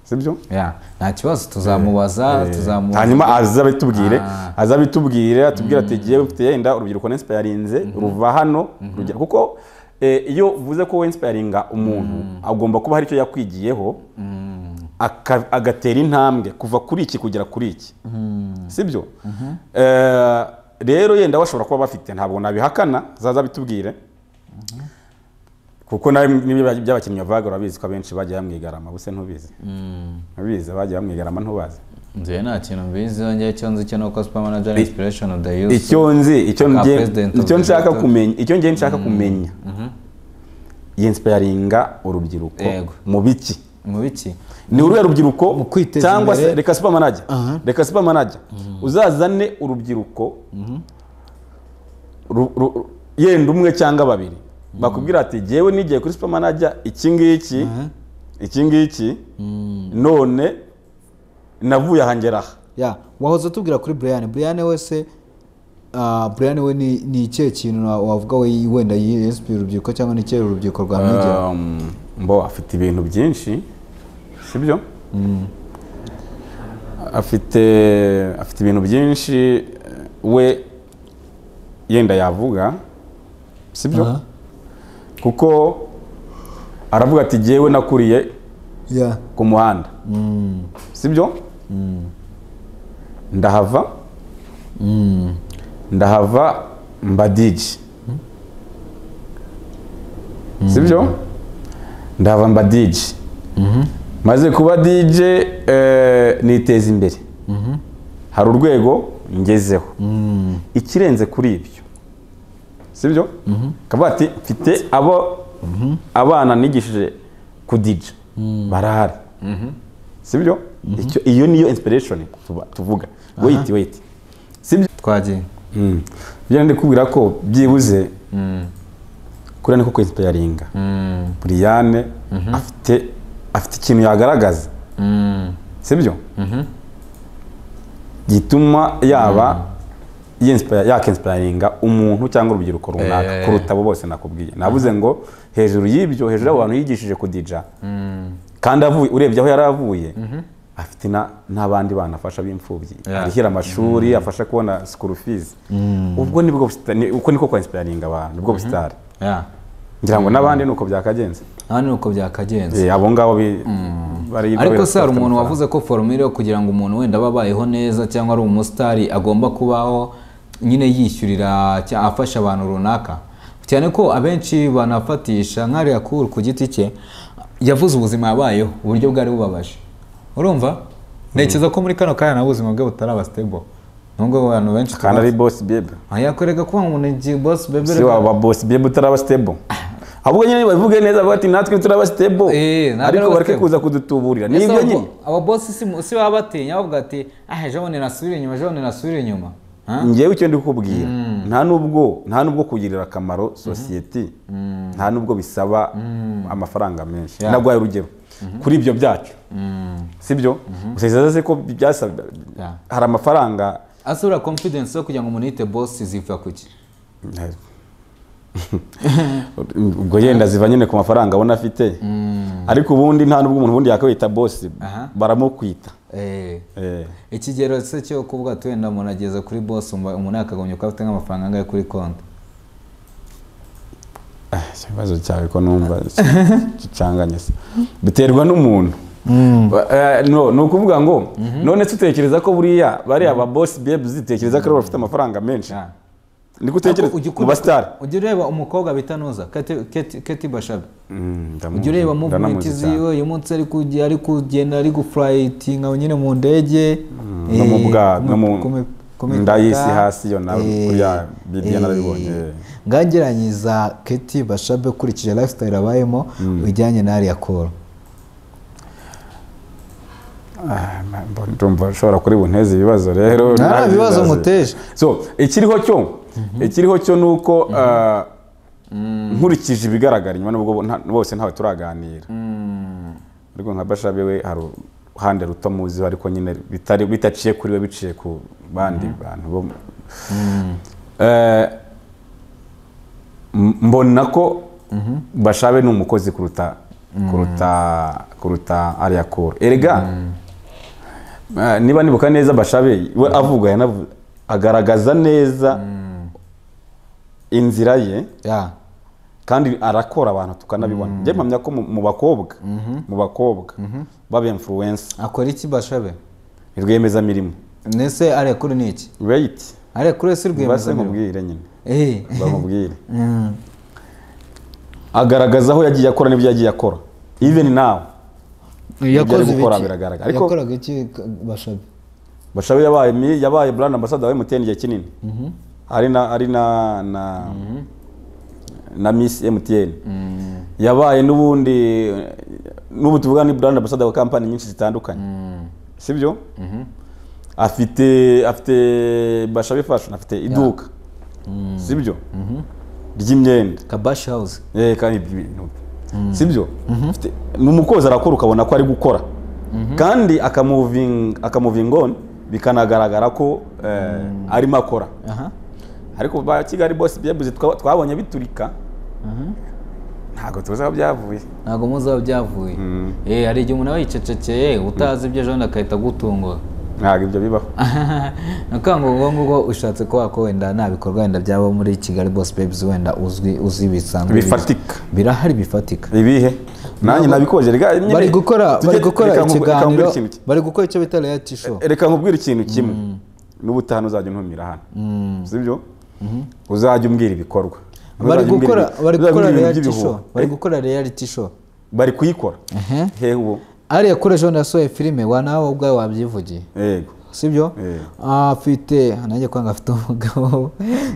sibyo
Yeah, nta kibazo tuzamubaza tuzamubaza
hanyuma aza bitubwire
Ah.
aza bitubwire atubwire ati ngewe mfite yenda urubyiruko nensipayarinze ruva hano rugera kuko eh, iyo uvuze ko wensipayaringa umuntu agomba kuba hari icyo yakwigiyeho aka- agatera intambwe kuva kuri iki kugera kuri iki sibyo Eh, rero yenda bashobora kuba bafite ntabwo nabihakana zaza bitubwire kuko nawe niba by'abakinnyi bavuga urabizi ko abenshi bagiye bamwigarama buse ntubizi ntubizi bagiye bamwigarama ntubazi
nzeye nta kintu mbizi yongeye icyo nzi cyo ni uko super manager inspiration of the youth
icyo nzi icyo
Aka
nge-
president of
icyo
the
nshaka
Director.
kumenya icyo ngiye nshaka kumenya yinsipayaringa urubyiruko
Yego.
mu biki
mu biki
ni uruhe rubyiruko
Mu kwiteza
cyangwa se
imbere.
reka supermanager reka supermanager uzazane urubyiruko ru- ru- yenda umwe cyangwa babiri bakubwira ati jyewe nigiye kuri supermanager iki ngiki iki ngiki none navuye aha ngera aha
ya wahoze utubwira kuri brian brian wese ah, brian we ni ni ikihe kintu wa- wavuga we wenda yiyesipiye urubyiruko cyangwa ni ikihe urubyiruko rwamwigiraho
Um, mbo afite ibintu byinshi sibyo afite afite ibintu byinshi eh, we yenda yavuga sibyo
Aha.
kuko aravuga ati jyewe nakuriye
ya
ku muhanda sibyo ndahava ndahava mba diji sibyo ndahava mba diji maze kuba dije eh, niteza imbere hari urwego ngezeho ikirenze kuri ibyo sibyo kavuga ati mfite abo abana nigishije kudija barahari sibyo Icyo- iyo niyo inspiration tuba- tuvuga wait wait sibyo
twagiye
Mm. byo ndi kubwira ko byibuze kuri niko kwinsipayaringa buriyane afite afite ikintu yagaragaza sibyo gituma yaba yinspire- yakinsipayaringa umuntu cyangwa urubyiruko runaka kuruta abo bose nakubwiye navuze ngo hejuru y'ibyo hejuru y'abantu yigishije kudija kandi avuye urebye aho yari avuye afite na- n'abandi bana afasha b'imfubyi
Yeah.
arihira amashuri afasha kubona school fees ubwo nibwo busita- ni- uko niko kwainsipiringa abantu nibwo busitari
Yeah.
ngira ngo n'abandi ni uko byakagenze
aha ni uko byakagenze
Eh, abo ngabo bi- bari
ariko se hari
bafite
umuntu
amafaranga.
wavuze ko foromire yo kugira ngo umuntu wenda abe abayeho neza cyangwa ari umusitari agomba kubaho nyine yishyurira cyangwa afasha abantu runaka cyane ko abenshi banafatisha nk'ariya kuru ku giti cye yavuze ubuzima yabayeho uburyo bwari bubabaje urumva ntekereza ko muri kano kanya nabo ubuzima bwe butaraba sitebo nubwo abantu benshi
kandi ari boss babe
yakwereka ko umuntu igihe bosi
si
bebere
waba boss babe utaraba stable ahubwo nyine bavuge neza bati natwe turaba stable
Eh, natwe
ariko
turaba
bareke
stable.
kuza kudutuburira
Ese
nibyo
abo-
nyine
abo bosi si- si baba batinya bavuga ati ah ejo bundi nasubire inyuma ejo bundi nasubire inyuma Ha?
ngewe icyo ndi kukubwira nta nubwo nta nubwo kugirira akamaro sosiyete nta nubwo bisaba amafaranga menshi
Yeah.
naguhaye urugero kuri ibyo byacu sibyo gusa bizaze ko byasabwa
Yeah.
hari amafaranga
ase uriya confidence yo kugira ngo umuntu yite bosi ziva kuki
ubwo yenda ziva nyine ku mafaranga abona afite ariko ubundi nta nubwo umuntu ubundi yakwita bosi
Aha.
baramukwita
Eh,
Eh,
ikigero se cyo kuvuga ati wenda umuntu ageze kuri bosi umva- umuntu yakagombye kuba afite nk'amafaranga angahe kuri konti
ah, ikibazo cyawe ko numva gicanganye se biterwa n'umuntu Ba- eh, no, ni ukuvuga ngo none se utekereza ko buriya bariya ba bosi bebu zitekereza ko ari bo bafite amafaranga menshi
Ah.
niko utekereza
Ariko ujya ukunda-
mu basitari
ujya ureba umukobwa bita nuza Kate- Kate- Kate bashabe
Mm, ndamuzi,
ujya ureba muvumenti
ndanamuzi cyane.
uyu munsi ari kujya ari kugenda ari gufurayitinga nyine mu ndege
no mu
eh,
bwa-
ku
no mu-
mi- ku mi-
nda y'isi
ku mi-
hasi yo na-
eh,
kuriya Bidiya
eh,
narabibonye.
ngageranyiza keti bashabe ukurikije lifestyle abayemo bijyanye n'ariya koro
Ah, mbona- ndumva ushobora kuri bunteze ibibazo rero
Nta
nawe
bibazo
bibaze.
nguteje.
so ikiriho cyo ikiriho cyo ni uko ah, nkurikije ibigaragara inyuma nubwo nta- bose ntawe turaganira ariko nka bashabe we hari uruhande ruto muziho ariko nyine bitari bitaciye kuri we biciye ku bandi bantu bo mu- Eh, m- mbona ko bashabe ni umukozi kuruta kuruta kuruta ariya koro erega eh, niba nibuka neza bashabe we avuga yanavu- agaragaza neza inzira ye
ya
kandi arakora abantu tukanabibona njye mpamya ko mu- mu bakobwa mu bakobwa baba influence
akora iki bashabe
rwiyemezamirimo
ndetse ariya koro ni iki
wait
ariya koro
mbase
si rwiyemezamirimo
nkubwire nyine
Eh,
bamubwire agaragaza aho yagiye akora n'ibyo yagiye akora even nawe
yakoze
ari gukora
ibiki?
biragaragara. Ariko-
yakoraga iki ka- bashabe
bashabe yabaye mi- yabaye brand ambassador wa MTN igihe kinini ari na ari na na na Miss MTN yabaye n'ubundi eh, n'ubu tuvuga ni brand ambassador wa kampani nyinshi zitandukanye sibyo afite afite bashabe fashion afite iduka sibyo ry'imyenda
kabashi hawuze
Eh, kandi ibyo bintu sibyo Afite- ni umukozi arakora ukabona ko ari gukora kandi akamuvinga akamuvinga on bikanagaragara ko eh, arimo akora
aha
ariko ba kigali bose byebuze twa- twabonye biturika ntabwo tuzi aho byavuye
ntabwo muzaba byavuye Eh, hari igihe umuntu aba yicecekeye utazi ibyo ejo bundi agahita agutungura
ntabwo ibyo bibaho
nakanga ubwo ngubwo ushatse kuvuga ko wenda nta bikorwa wenda byaba muri kigali boss babes wenda uzwi uzi bisanzwe
Bifatika.
birahari bifatika
ibihe nanjye nabikoze rega nyine-
bari gukora
tujye-
bari gukora
reka nku- reka
ikiganiro
nkubwire ikintu kimwe.
bari gukora icyo bita reality show
reka nkubwire ikintu kimwe n'ubutaha uzajya untumira hano sibyo uzajya umbwira ibikorwa
bari
Uzajya umbwira
gukora
ibi-
bari
uzajya
gukora
umbwira ibintu
reality show
by'ibihuha.
bari
Eh?
gukora reality show
bari kuyikora hehe ubu
ariya kure ejo bundi yasohoye filime wa nawe ubwawe wabyivugiye
yego
sibyo
Eh.
afite nanjye kwanga afite umugabo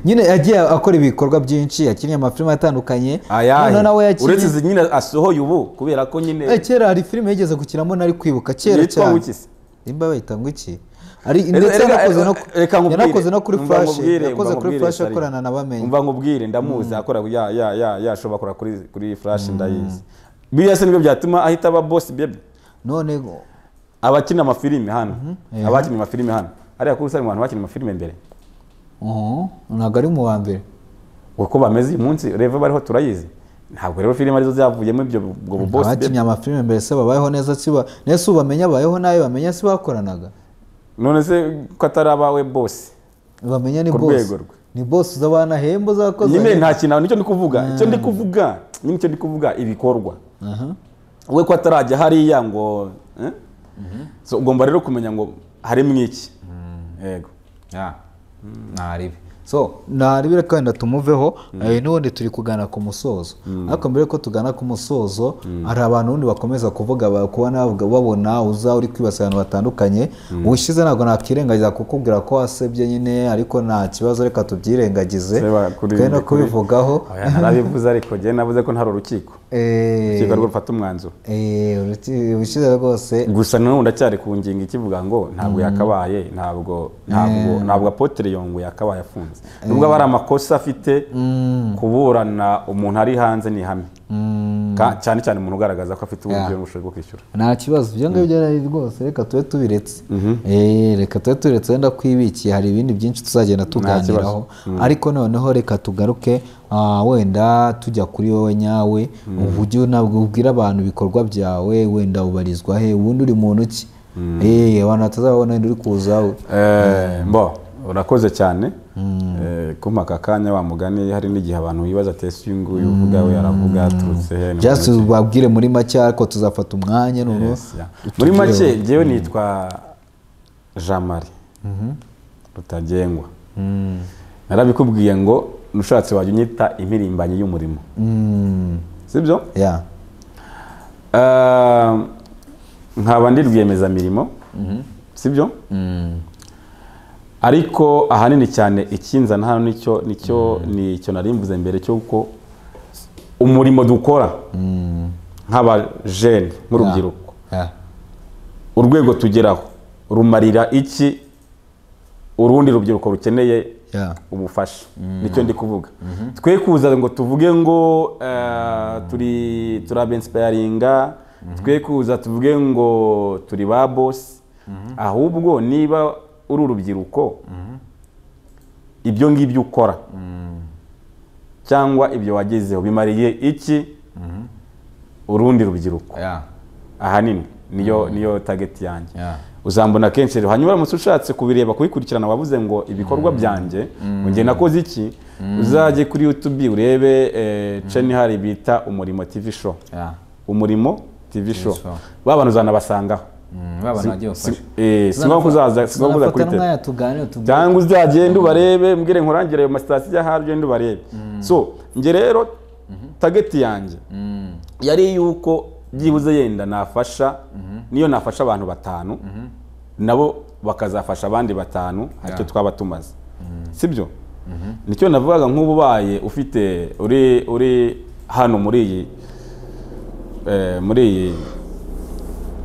nyine yagiye akora ibikorwa byinshi yakinnye amafilime atandukanye
ayahe
Noneho nawe yakinnye-
uretse izi nyine asohoye ubu kubera ko
Eh,
nyine
kera hari filime yigeze gukinamo nari kwibuka kera
yitwa
cyane
wikisi
nimba bayita ngo iki ari
Reka-
ndetse
reka-
yanakoze no
reka nkubwire.
yanakoze no kuri
Umva
flash
nkubwire,
yakoze
umva
kuri
nkubwire,
flash
sorry.
akorana na bamenye
umva nkubwire ndamuzi akora ya ya ya ya show bakora kuri kuri flash ndayizi biriya se nibyo byatuma ahita aba boss baby
none ngo
abakina amafilime hano abakina amafilime hano ariya kuri usanga mu bantu bakina amafilime mbere
uhu, ntabwo ari mu wa mbere
uko bameze uyu munsi reva bariho turayizi ntabwo rero filime arizo zavuyemo ibyo ubwo bubose
abakinnyi amafilime mbere se babayeho neza si ba nese ubamenye abayeho nabi bamenya si bakoranaga
none se ko atari abawe bose
bamenya ni
Ku
boss
rwego rwe.
ni boss uzaba nahemba uzakoze
nyine nta kintu nicyo ndi kuvuga icyo ndi kuvuga nyine icyo ndi kuvuga ibikorwa we ko atarajya hariya ngo eh? So, ugomba rero kumenya ngo harimo iki yego
ya ntaribi so
naribire kandi tumuveho eh, n'ubundi turi kugana ku musozo ariko mbere ko tugana ku musozo hari abantu ubundi bakomeza kuvuga ba- kuba navuga- babona uza uri kwibasira abantu batandukanye ubushize ntabwo nakwirengagiza kukubwira ko wasebye nyine ariko nta kibazo reka tubyirengagize
Se bakuri-
twe no
kuri-
kubivugaho
Oya, narabivuze ariko njye navuze ko ntari urukiko
Eh,
urukiko rwo rufata umwanzuro
eh, uruti- ubushize rwose
gusa nanone ndacyari ku ngingo ikivuga ngo ntabwo yakabaye ntabwo ntabwo ntabwo apotere yongo yakabaye afunze nubwo aba ari amakosa afite kuburana umuntu ari hanze ni ihame Ka- cyane cyane umuntu ugaragaza ko afite uburyo bwo kwishyura
nta kibazo ibyo ngibyo ari rwose reka tube tubiretse Eh, reka tube tubiretse wenda twibikiye hari ibindi byinshi tuzagenda tuganiraho ariko noneho reka tugaruke ah, wenda tujya kuri wowe nyawe uburyo ntabwo ubwira abantu ibikorwa byawe wenda ubarizwa he ubundi uri muntu ki Eh, abantu batazababona wenda uri kuza we
Eh, mbo urakoze cyane Eh, kumpa aka kanya wa mugani hari n'igihe abantu bibaza ati ese uyu nguyu uvuga we aravuga aturutse he ni
just
umuntu ki?"
ubabwire muri make ariko tuzafata umwanya noneho
Yes, yeah. muri make njyewe nitwa jean marie rutagengwa narabikubwiye ngo nushatse wajya unyita impirimbanyi y'umurimo sibyo
yeah.
Eh, nkaba ndi rwiyemezamirimo sibyo ariko ahanini cyane ikinzana hano nicyo nicyo nicyo narimbuze mbere cy'uko umurimo dukora nk'abajene nk'urubyiruko
Yeah.
urwego tugeraho rumarira iki urundi rubyiruko rukeneye
Yeah.
ubufasha nicyo ndi kuvuga twe kuza ngo tuvuge ngo eh, turi turabensipayaringa twe kuza tuvuge ngo turi ba bosi ahubwo niba uri urubyiruko ibyo ngibyo ukora cyangwa ibyo wagezeho bimariye iki urundi rubyiruko
ya
ahanini niyo niyo tageti yanjye
ya
uzambona kenshi rero hanyuma uramutse ushatse kubireba kubikurikirana wavuze ngo ibikorwa byanjye ngo njye nakoze iki uzajye kuri youtube urebe eh, channel ihari bita umurimo tv show
ya
umurimo tv show
show.
ba bantu uzanabasangaho
Mm, babana bagiye
Si-
bafashe
eh, si ngombwa ko uzaza si ngombwa ko uza
Tuzanafata
kuri tele
n'umwanya tuganire tuvuge
cyangwa uzagenda ubarebe mbwire nkurangire ayo masitasiyo ahari ugende ubarebe so njye rero tageti yanjye yari yuko byibuze yenda nafasha niyo nafasha abantu batanu nabo bakazafasha abandi batanu aricyo twaba tumaze sibyo nicyo navugaga nk'ubu ubaye ufite uri uri hano muri iyi eh, muri iyi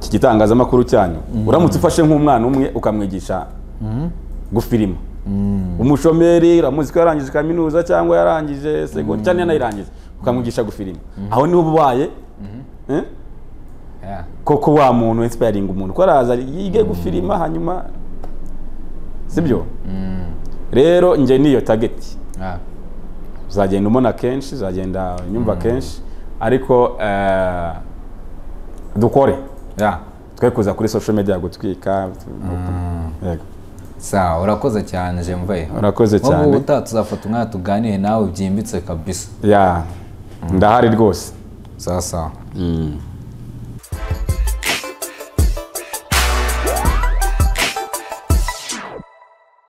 iki gitangazamakuru cyanyu uramutse ufashe nk'umwana umwe ukamwigisha gufirima umushomeri uramuzi ko yarangije kaminuza cyangwa yarangije segonderi cyangwa yanayirangije ukamwigisha gufirima aho niho uba ubaye eh?
ya
koko wa muntu insipayaringa umuntu ko araza yige gufirima hanyuma sibyo rero njye niyo tageti
ya
uzagenda umona kenshi uzagenda unyumva kenshi ariko eh, dukore
ya
twe kuza kuri social media gutwika Yego.
sa urakoze cyane jemve
Urakoze cyane.
ubu ubutaha tuzafata umwanya tuganire nawe byimbitse kabisa
ya ndahari rwose
sawa sawa